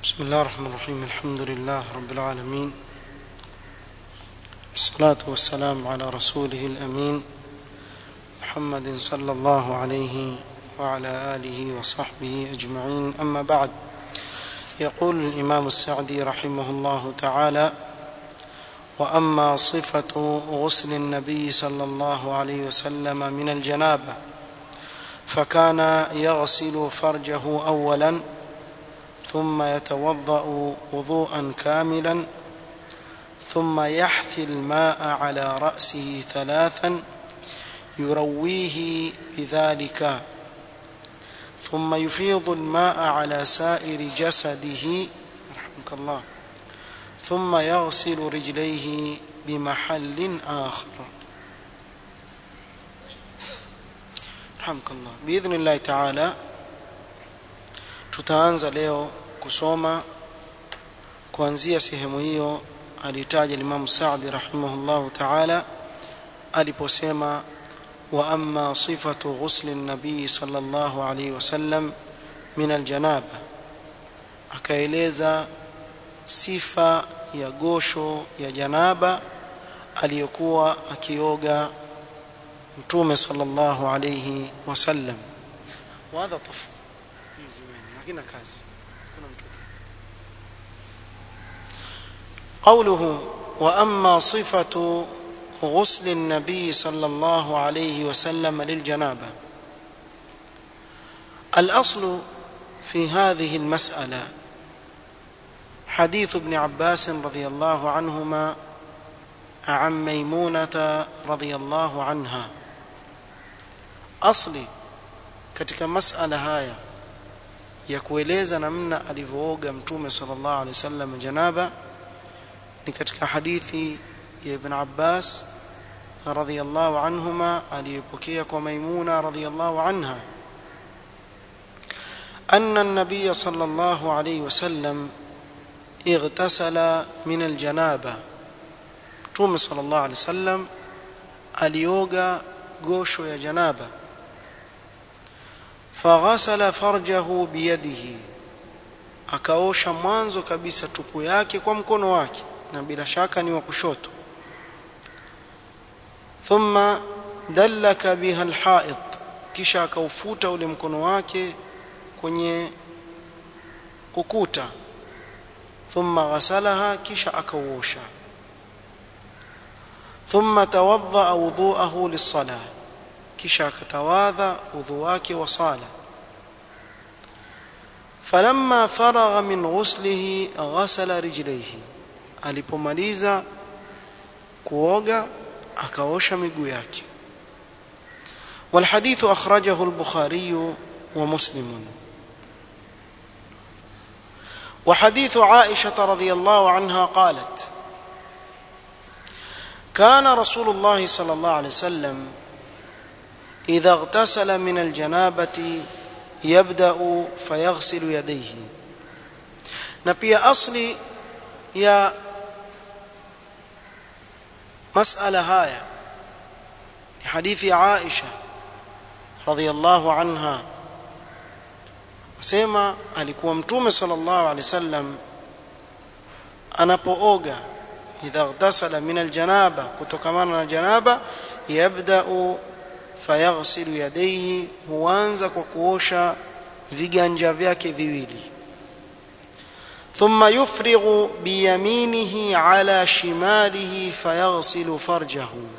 بسم الله الرحمن الرحيم الحمد لله رب العالمين الصلاة والسلام على رسوله الأمين محمد صلى الله عليه وعلى آله وصحبه أجمعين أما بعد يقول الإمام السعدي رحمه الله تعالى وأما صفة غسل النبي صلى الله عليه وسلم من الجنابة فكان يغسل فرجه أولا ثم يتوضأ وضوءا كاملا ثم يحثي الماء على رأسه ثلاثا يرويه بذلك ثم يفيض الماء على سائر جسده رحمك الله ثم يغسل رجليه بمحل آخر رحمك الله بإذن الله تعالى tutaanza leo kusoma kuanzia sehemu hiyo alitaja Imam Saadi rahimahullahu ta'ala aliposema wa amma sifatu ghusli nabii sallallahu alayhi wasallam min aljanaba akaeleza sifa ya gosho ya janaba aliyokuwa akioga mtume sallallahu alayhi wasallam wa hadha tafu hakina kazi kuna mtu قوله واما صفه غسل النبي صلى الله عليه وسلم للجنابه الاصل في هذه المساله حديث ابن عباس رضي الله عنهما عن ميمونه رضي الله عنها اصلي katika masala haya ya kueleza namna alivyooga mtume sallallahu alaihi wasallam janaba ni katika hadithi ya Ibn Abbas radhiyallahu anhuma aliyopokea kwa Maimuna radhiyallahu anha أن النبي صلى الله عليه وسلم اغتسل من الجنابة توم صلى الله عليه وسلم alioga gosho ya janaba faghasala farjahu biyadihi akaosha mwanzo kabisa tupu yake kwa mkono wake na bila shaka ni wa kushoto thumma dallaka biha alha'id kisha akaufuta ule mkono wake kwenye ukuta thumma ghasalaha kisha akauosha thumma tawadda wudhu'ahu lis-salah kisha akatawadha udhu wake wa sala falamma faragha min ghuslihi ghasala rijlaihi alipomaliza kuoga akaosha miguu yake والحديث أخرجه البخاري ومسلم وحديث عائشة رضي الله عنها قالت كان رسول الله صلى الله عليه وسلم إذا اغتسل من الجنابة يبدأ فيغسل يديه na pia asli ya masala haya ni hadithi ya Aisha radhiyallahu anha asema alikuwa mtume sallallahu alaihi wasallam anapooga idha ightasala min aljanaba kutokamana na janaba yabda'u fayaghsilu yadayhi huanza kwa kuosha viganja vyake viwili thumma yufrighu biyaminihi ala shimalihi fayaghsilu farjahu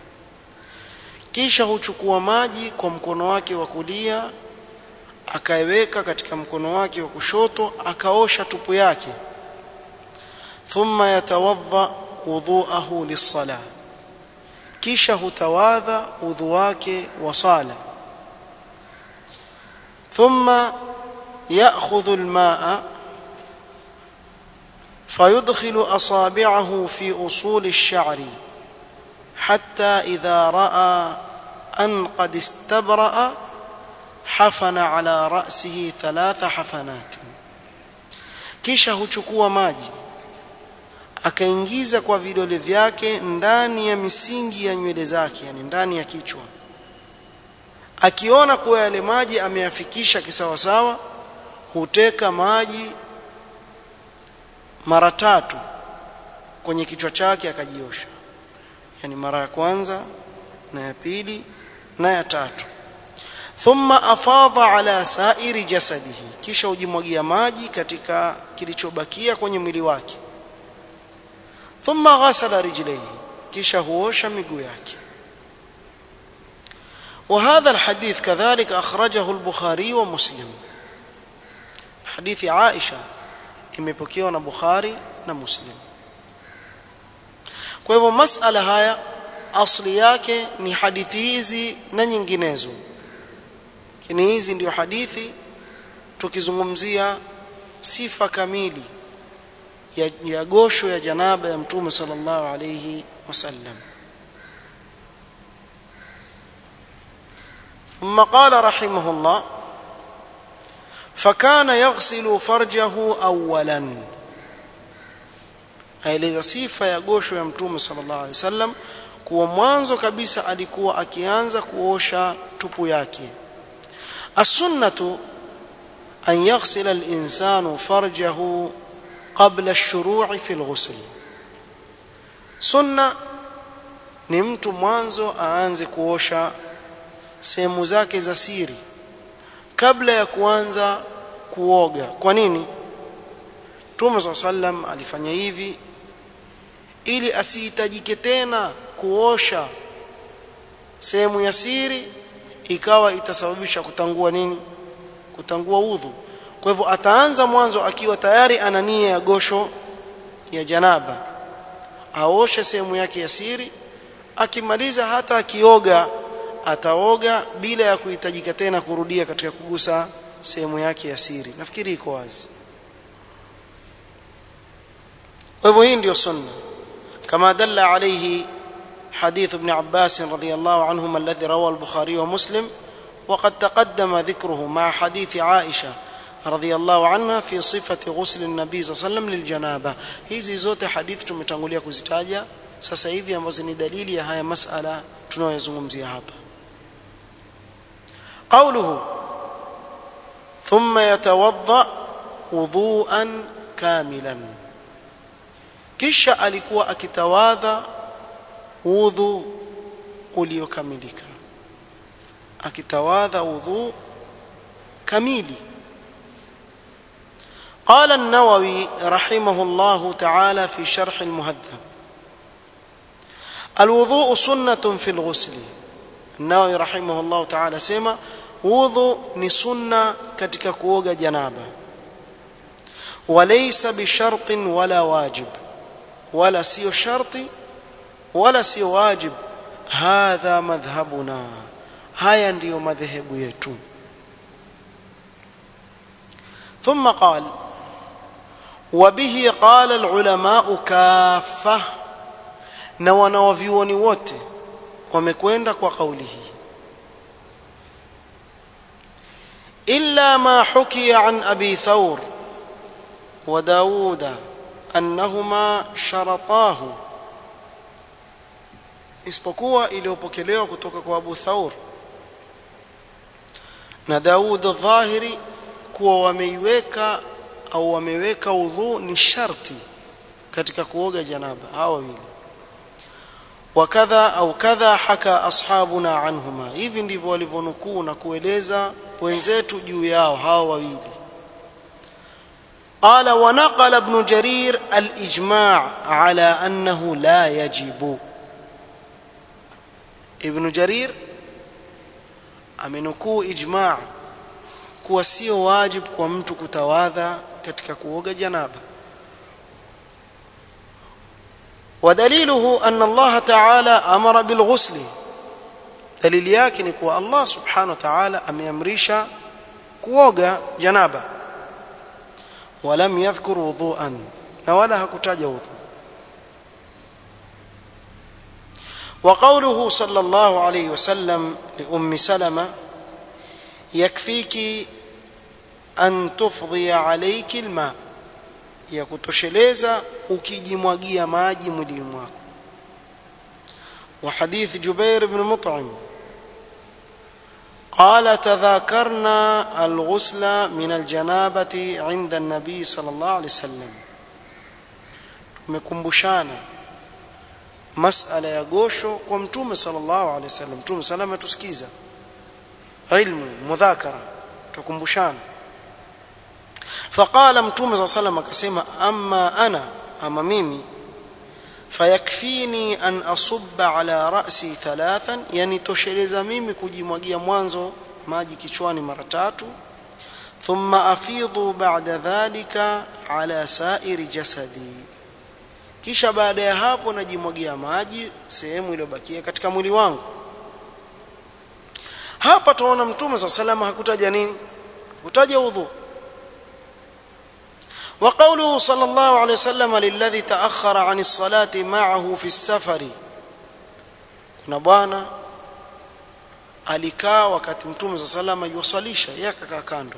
kisha huchukua maji kwa mkono wake wa kulia akaiweka katika mkono wake wa kushoto akaosha tupu yake thumma yatawadda wudhu'ahu lis-salah kisha hutawadha udhu wake wa sala thumma ya'khudhu al-ma'a فيدخل أصابعه في أصول الشعر حتى إذا رأى أن قد استبرأ حفن على رأسه ثلاث حفنات kisha huchukua maji akaingiza kwa vidole vyake ndani ya misingi ya nywele zake yani ndani ya kichwa akiona kuwa yale maji ameyafikisha kisawasawa huteka maji mara tatu kwenye kichwa chake akajiosha yani mara ya kwanza na ya pili na ya tatu thumma afadha ala sairi jasadihi kisha ujimwagia maji katika kilichobakia kwenye mwili wake thumma ghasala rijlaihi kisha huosha miguu yake وهذا الحديث كذلك أخرجه البخاري ومسلم حديث عائشة imepokewa na Bukhari na Muslim kwa hivyo masala haya asli yake ni hadithi hizi na nyinginezo kini hizi ndio hadithi tukizungumzia sifa kamili ya, ya gosho ya janaba ya mtume sallallahu alayhi wasallam ثم قال رحمه الله فكان يغسل فرجه اولا aeleza sifa ya gosho ya mtume sallallahu alaihi wasallam kuwa mwanzo kabisa alikuwa akianza kuosha tupu yake as-sunnatu an yaghsila al-insanu farjahu qabla ash-shuru'i fi al-ghusl sunna ni mtu mwanzo aanze kuosha sehemu zake za siri kabla ya kuanza kuoga kwa nini Mtume صلى sallam alifanya hivi ili asihitajike tena kuosha sehemu ya siri ikawa itasababisha kutangua nini kutangua udhu kwa hivyo ataanza mwanzo akiwa tayari ana nia ya gosho ya janaba aoshe sehemu yake ya siri akimaliza hata akioga ataoga bila ya kuhitajika tena kurudia katika kugusa sehemu yake ya siri nafikiri iko wazi kwa hivyo hii ndio sunna kama dalla alayhi حديث ابن عباس رضي الله عنهما الذي روى البخاري ومسلم وقد تقدم ذكره مع حديث عائشة رضي الله عنها في صفة غسل النبي صلى الله عليه وسلم للجنابة hizi zote hadithi tumetangulia kuzitaja sasa hivi ambazo ni dalili ya haya masala tunayozungumzia hapa قوله ثم يتوضا وضوءا كاملا kisha alikuwa akitawadha udhu uliokamilika akitawadha udhu kamili قال النووي رحمه الله تعالى في شرح المهذب الوضوء سنة في الغسل النووي رحمه الله تعالى سيما wudhu ni sunna katika kuoga janaba walaysa bishartin wala wajib wala sio sharti wala sio wajib hadha madhhabuna haya ndiyo madhehebu yetu ثم قال وبه قال العلماء كافة na wanawavyuoni wote wamekwenda kwa kauli hii إلا ما حكي عن أبي ثور وداود أنهما شرطاه isipokuwa iliyopokelewa kutoka kwa Abu Thaur na Daud dhahiri kuwa wameiweka au wameweka udhu ni sharti katika kuoga janaba hawa wawili wakadha au kadha haka ashabuna anhuma hivi ndivyo walivyonukuu na kueleza wenzetu juu yao hawa wawili قال ونقل ابن جرير الإجماع على أنه لا يجب ابن جرير amenukuu ijma' kuwa sio wajib kwa mtu kutawadha katika kuoga janaba ودليله أن الله تعالى أمر بالغسل دليل yake ni kuwa Allah subhanahu wa ta'ala ameamrisha kuoga janaba ولم يذكر وضوءا na wala hakutaja udhu وقوله صلى الله عليه وسلم لأم سلمة يكفيك أن تفضي عليك الماء ya kutosheleza ukijimwagia maji mwilini mwako وحديث جبير بن مطعم قال تذاكرنا الغسل من الجنابة عند النبي صلى الله عليه وسلم tumekumbushana masala ya gosho kwa mtume sallallahu alaihi wasallam mtume salama tusikiza ilmu mudhakara tukumbushana faqala mtume sallallahu alaihi wasallam akasema amma ana ama mimi fayakfini an asubba ala ra'si thalathan yani tosheleza mimi kujimwagia mwanzo maji kichwani mara tatu thumma afidhu ba'da dhalika ala sa'iri jasadi kisha baada ya hapo najimwagia maji sehemu iliyobakia katika mwili wangu hapa tunaona mtume swalla salama hakutaja nini kutaja udhu وقوله صلى الله عليه وسلم للذي تأخر عن الصلاة معه في السفر kuna bwana alikaa wakati mtume صلى الله عليه وسلم yuwasalisha yeye akakaa kando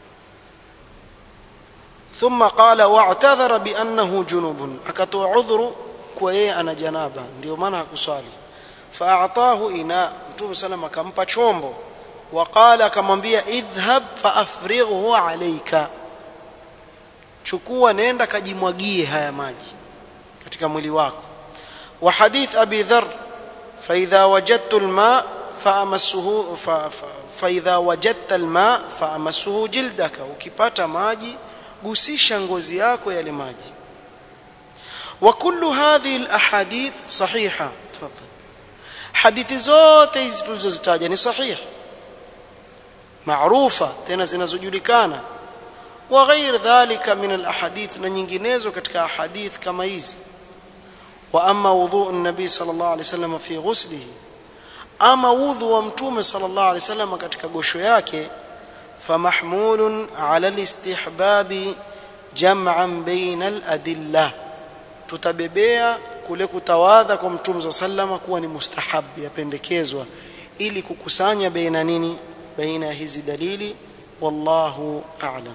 ثم قال واعتذر بانه جنوب akatoa udhuru kwa yeye ana janaba ndio maana hakuswali faatahu ina mtume sallam akampa chombo waqala akamwambia idhhab faafrighu alayka chukua nenda kajimwagie haya maji katika mwili wako wa hadith abi dhar fa idha wajadtu alma faamassuhu fa idha wajadta alma faamassuhu jildaka ukipata maji gusisha ngozi yako yale maji wa kullu hadhihi alahadith sahiha tafadhal hadithi zote hizi tulizozitaja ni sahihi maarufa tena zinazojulikana wa ghair dhalika min alahadith na nyinginezo katika ahadith kama hizi wa amma wudhu an-nabi sallallahu alayhi wasallam fi ghuslihi ama wudhu wa mtume sallallahu alayhi wasallam katika gosho yake فمحمول على الاستحباب جمعا بين الأدلة tutabebea kule kutawadha kwa mtume sallama kuwa ni mustahab yapendekezwa ili kukusanya baina nini baina ya hizi dalili wallahu a'lam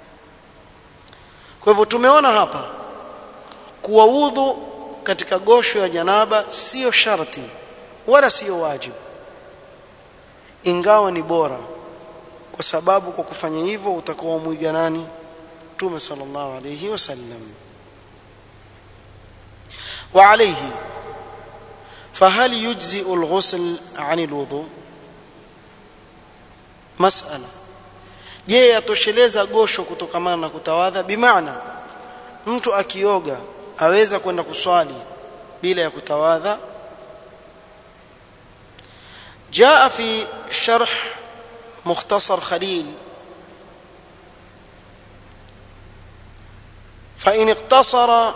kwa hivyo tumeona hapa kuwa udhu katika gosho ya janaba sio sharti wala sio wajibu ingawa ni bora kwa sababu kwa kufanya hivyo utakuwa mwiga nani Mtume sallallahu alayhi wasallam وعليه فهل يجزئ الغسل عن الوضوء مسألة je yatosheleza gosho kutokamana na kutawadha bimaana mtu akioga aweza kwenda kuswali bila ya kutawadha jaa fi sharh مختصر خليل فإن اقتصر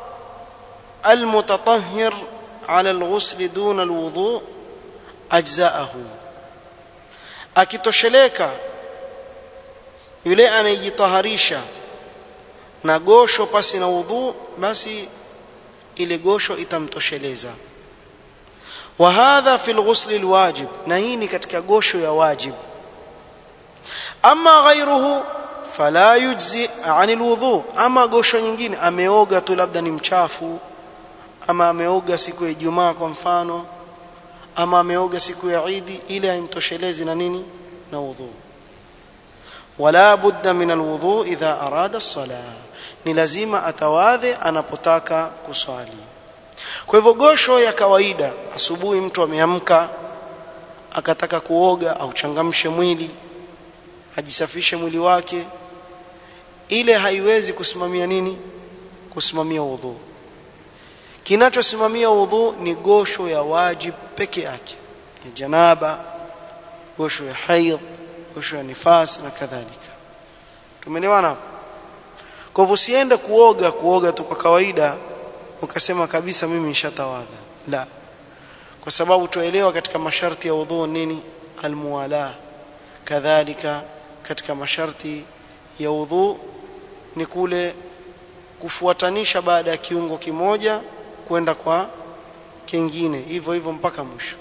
المتطهر على الغسل دون الوضوء أجزاءه akitosheleka yule anayejitaharisha na gosho pasi na udhu basi ile gosho itamtosheleza wa hadha fi alghusl alwajib na hii ni katika gosho ya wajibu ama ghairuhu fala yujzi anil wudhu ama gosho nyingine ameoga tu labda ni mchafu ama ameoga siku ya Ijumaa kwa mfano ama ameoga siku ya Idi ile haimtoshelezi na nini na wudhu wala budda min alwudhu idha arada as-salah ni lazima atawadhe anapotaka kuswali kwa hivyo gosho ya kawaida asubuhi mtu ameamka akataka kuoga au changamshe mwili ajisafishe mwili wake ile haiwezi kusimamia nini kusimamia udhu kinachosimamia udhu ni gosho ya wajib peke yake ya janaba gosho ya haidh gosho ya nifas na kadhalika tumeelewana hapo kwa hivyo usiende kuoga kuoga tu kwa kawaida ukasema kabisa mimi nishatawadha la kwa sababu tuelewa katika masharti ya udhu nini almuwala kadhalika katika masharti ya udhu ni kule kufuatanisha baada ya kiungo kimoja kwenda kwa kingine hivyo hivyo mpaka mwisho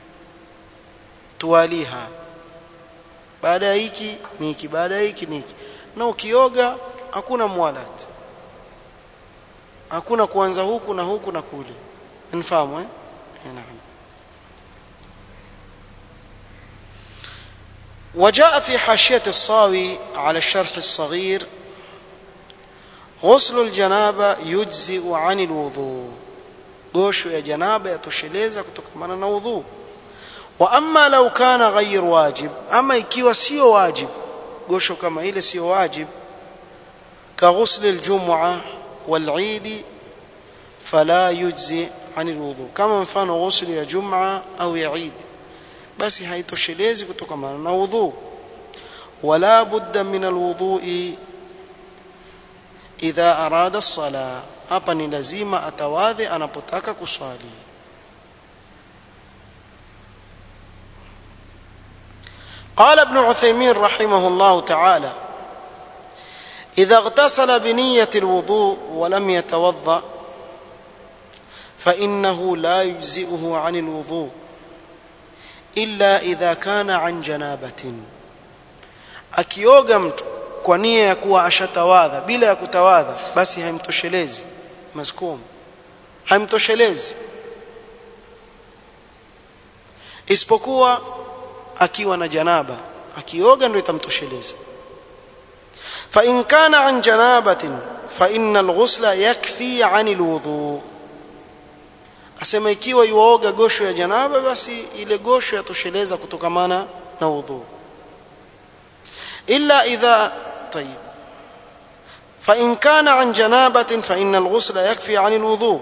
tuwaliha baada ya hiki ni hiki baada ya hiki ni hiki na ukioga hakuna muwalat hakuna kuanza huku na huku na kule nifahamu eh naam وجاء في حاشية الصاوي على الشرح الصغير ghuslu aljanaba yujzi'u 'ani alwudhu gosho ya janaba yatosheleza kutokamana na udhu wa amma law kana ghayr wajib ama ikiwa sio wajib gosho kama ile sio wajib ka ghusl aljum'a wal-'eid fala yujzi 'ani alwudhu kama mfano ghusl ya jum'a au ya 'eid basi haitoshelezi kutokamana na udhu wala budda min alwudhu'i idha arada as-sala hapa ni lazima atawadhe anapotaka kuswali قال ابن عثيمين رحمه الله تعالى إذا اغتسل بنية الوضوء ولم يتوضأ فإنه لا يجزئه عن الوضوء إلا إذا كان عن جنابة akioga mtu kwa nia ya kuwa ashatawadha bila ya kutawadha basi haimtoshelezi maskum haimtoshelezi isipokuwa akiwa na janaba akioga ndio itamtosheleza fa in kana an janabatin fa inna alghusla yakfi an alwudu asema ikiwa yuoga gosho ya janaba basi ile gosho yatosheleza kutokamana na udhu illa idha طيب فإن كان عن جنابة فإن الغسل يكفي عن الوضوء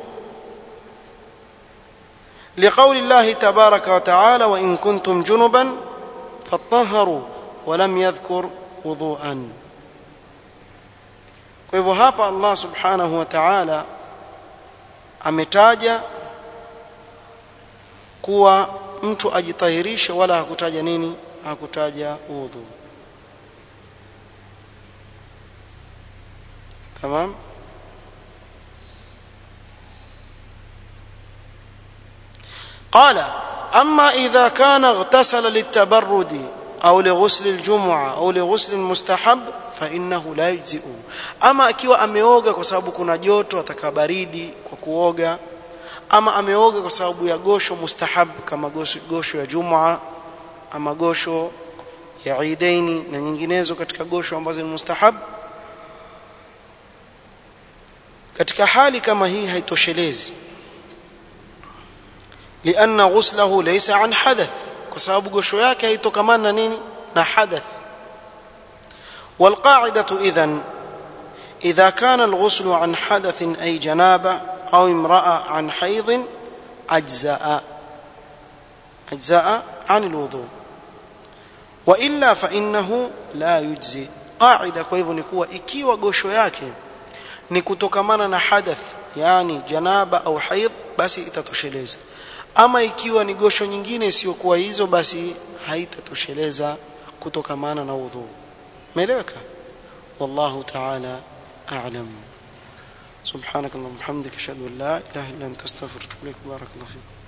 لقول الله تبارك وتعالى وإن كنتم جنبا فطهروا ولم يذكر وضوءا kwa hivyo hapa Allah subhanahu wa ta'ala ametaja kuwa mtu ajitahirishe wala hakutaja nini hakutaja udhu تمام قال أما إذا كان اغتسل للتبرد أو لغسل الجمعة أو لغسل المستحب فإنه لا يجزئ أما akiwa ameoga kwa sababu kuna joto atakabaridi kwa kuoga ama ameoga kwa sababu ya gosho mustahab kama gosho, gosho ya Jumaa ama gosho ya Eidaini na nyinginezo katika gosho ambazo ni mustahab katika hali kama hii haitoshelezi لأن غسله ليس عن حدث وسبب غشو yake haitokamana na nini na hadath والقاعدة إذن إذا كان الغسل عن حدث أي جنابة أو امرأة عن حيض أجزاء أجزاء عن الوضوء وإلا فإنه لا يجزي قاعدة kwa hivyo ni kuwa ikiwa gosho yake ni kutokamana na hadath yani janaba au haidh basi itatosheleza ama ikiwa ni gosho nyingine isiyokuwa hizo basi haitatosheleza kutokamana na udhu umeeleweka wallahu ta'ala a'lam سبحانك اللهم وبحمدك اشهد ان لا اله الا انت استغفرك واتوب اليك بارك الله فيك